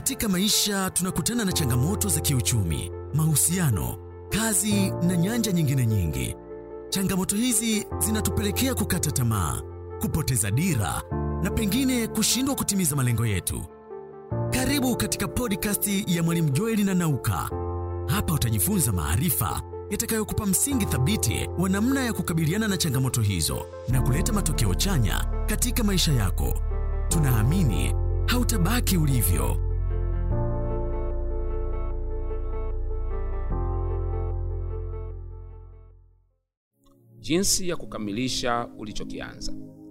Katika maisha tunakutana na changamoto za kiuchumi, mahusiano, kazi na nyanja nyingine nyingi. Changamoto hizi zinatupelekea kukata tamaa, kupoteza dira na pengine kushindwa kutimiza malengo yetu. Karibu katika podcast ya Mwalimu Joeli na Nauka. Hapa utajifunza maarifa yatakayokupa msingi thabiti wa namna ya kukabiliana na changamoto hizo na kuleta matokeo chanya katika maisha yako. Tunaamini hautabaki ulivyo. Jinsi ya kukamilisha ulichokianza.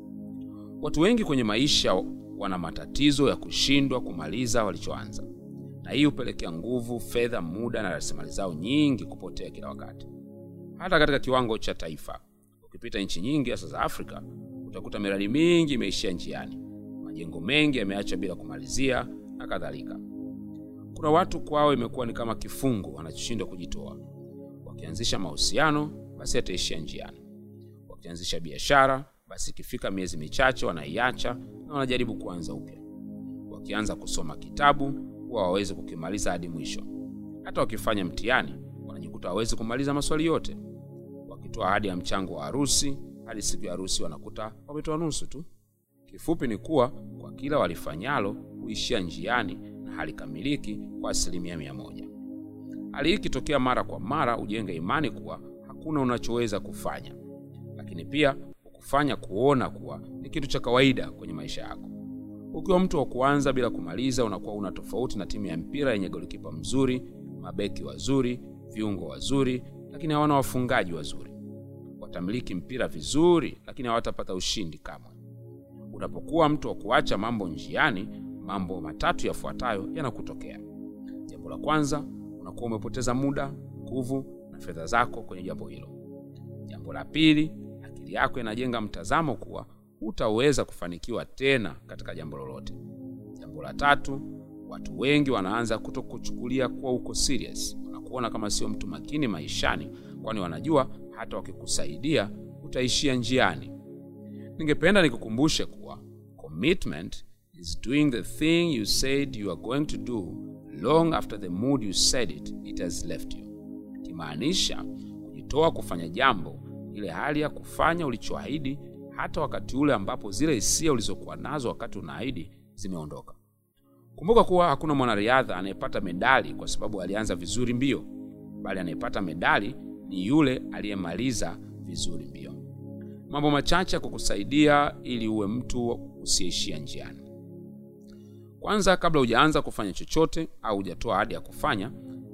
Watu wengi kwenye maisha wana matatizo ya kushindwa kumaliza walichoanza, na hii hupelekea nguvu, fedha, muda na rasilimali zao nyingi kupotea kila wakati. Hata katika kiwango cha taifa, ukipita nchi nyingi hasa za Afrika, utakuta miradi mingi imeishia njiani, majengo mengi yameachwa bila kumalizia na kadhalika. Kuna watu kwao imekuwa ni kama kifungo, wanachoshindwa kujitoa. Wakianzisha mahusiano, basi yataishia njiani. Wakianzisha biashara, basi ikifika miezi michache wanaiacha na wanajaribu kuanza upya. Wakianza kusoma kitabu, huwa hawawezi kukimaliza hadi mwisho. Hata wakifanya mtihani, wanajikuta hawawezi kumaliza maswali yote. Wakitoa ahadi ya mchango wa harusi, hadi siku ya harusi wanakuta wametoa nusu tu. Kifupi ni kuwa kwa kila walifanyalo huishia njiani na halikamiliki kwa asilimia mia moja. Hali hii ikitokea mara kwa mara, ujenge imani kuwa hakuna unachoweza kufanya, lakini pia kufanya kuona kuwa ni kitu cha kawaida kwenye maisha yako. Ukiwa mtu wa kuanza bila kumaliza, unakuwa una tofauti na timu ya mpira yenye golikipa mzuri, mabeki wazuri, viungo wazuri, lakini hawana wafungaji wazuri. Watamiliki mpira vizuri, lakini hawatapata ushindi kamwe. Unapokuwa mtu wa kuacha mambo njiani, mambo matatu yafuatayo yanakutokea. Jambo la kwanza, unakuwa umepoteza muda, nguvu na fedha zako kwenye jambo hilo. Jambo la pili, akili yako inajenga mtazamo kuwa hutaweza kufanikiwa tena katika jambo lolote. Jambo la tatu, watu wengi wanaanza kutokuchukulia kuwa uko serious, wanakuona kama sio mtu makini maishani, kwani wanajua hata wakikusaidia utaishia njiani. Ningependa nikukumbushe kuwa commitment is doing the thing you said you are going to do long after the mood you said it it has left you, ikimaanisha kujitoa kufanya jambo ile hali ya kufanya ulichoahidi hata wakati ule ambapo zile hisia ulizokuwa nazo wakati unaahidi zimeondoka. Kumbuka kuwa hakuna mwanariadha anayepata medali kwa sababu alianza vizuri mbio, bali anayepata medali ni yule aliyemaliza vizuri mbio. Mambo machache ya kukusaidia ili uwe mtu usiyeishia njiani. Kwanza, kabla hujaanza kufanya chochote au hujatoa ahadi ya kufanya,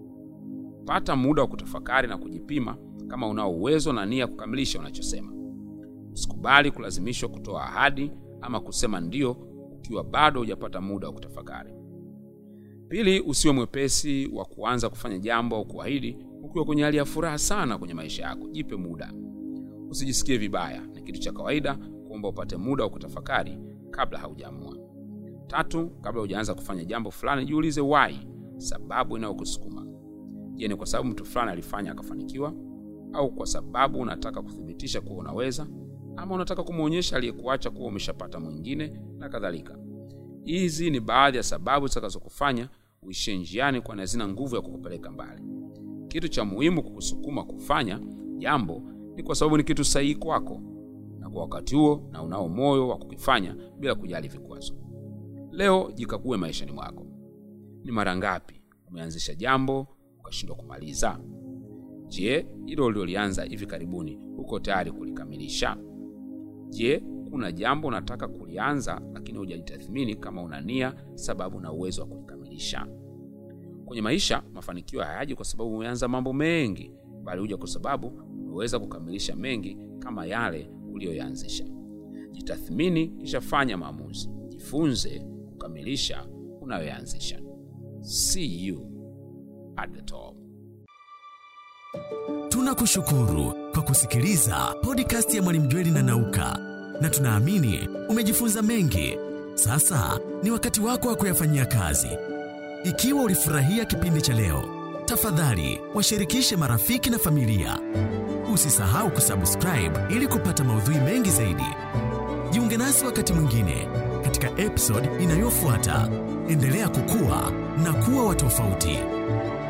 pata muda wa kutafakari na kujipima kama unao uwezo na nia kukamilisha unachosema. Usikubali kulazimishwa kutoa ahadi ama kusema ndio ukiwa bado hujapata muda wa kutafakari. Pili, usiwe mwepesi wa kuanza kufanya jambo au kuahidi ukiwa kwenye hali ya furaha sana kwenye maisha yako. Jipe muda, usijisikie vibaya. Ni kitu cha kawaida kuomba upate muda wa kutafakari kabla haujaamua. Tatu, kabla hujaanza kufanya jambo fulani, jiulize why, sababu inayokusukuma. Je, ni kwa sababu mtu fulani alifanya akafanikiwa, au kwa sababu unataka kuthibitisha kuwa unaweza, ama unataka kumwonyesha aliyekuacha kuwa umeshapata mwingine na kadhalika. Hizi ni baadhi ya sababu zitakazokufanya uishie njiani, kwani hazina nguvu ya kukupeleka mbali. Kitu cha muhimu kukusukuma kufanya jambo ni kwa sababu ni kitu sahihi kwako na kwa wakati huo, na unao moyo wa kukifanya bila kujali vikwazo. Leo jikague maishani mwako. Ni mara ngapi umeanzisha jambo ukashindwa kumaliza? Je, hilo ulilolianza hivi karibuni uko tayari kulikamilisha? Je, kuna jambo unataka kulianza lakini hujajitathmini kama una nia, sababu na uwezo wa kulikamilisha? Kwenye maisha, mafanikio hayaji kwa sababu umeanza mambo mengi, bali huja kwa sababu umeweza kukamilisha mengi kama yale uliyoyaanzisha. Jitathmini kisha fanya maamuzi. Jifunze kukamilisha unayoyaanzisha. See you at the top. Tunakushukuru kwa kusikiliza podcast ya Mwalimu Jweli na Nauka, na tunaamini umejifunza mengi. Sasa ni wakati wako wa kuyafanyia kazi. Ikiwa ulifurahia kipindi cha leo, tafadhali washirikishe marafiki na familia. Usisahau kusubscribe ili kupata maudhui mengi zaidi. Jiunge nasi wakati mwingine katika episode inayofuata. Endelea kukua na kuwa wa tofauti.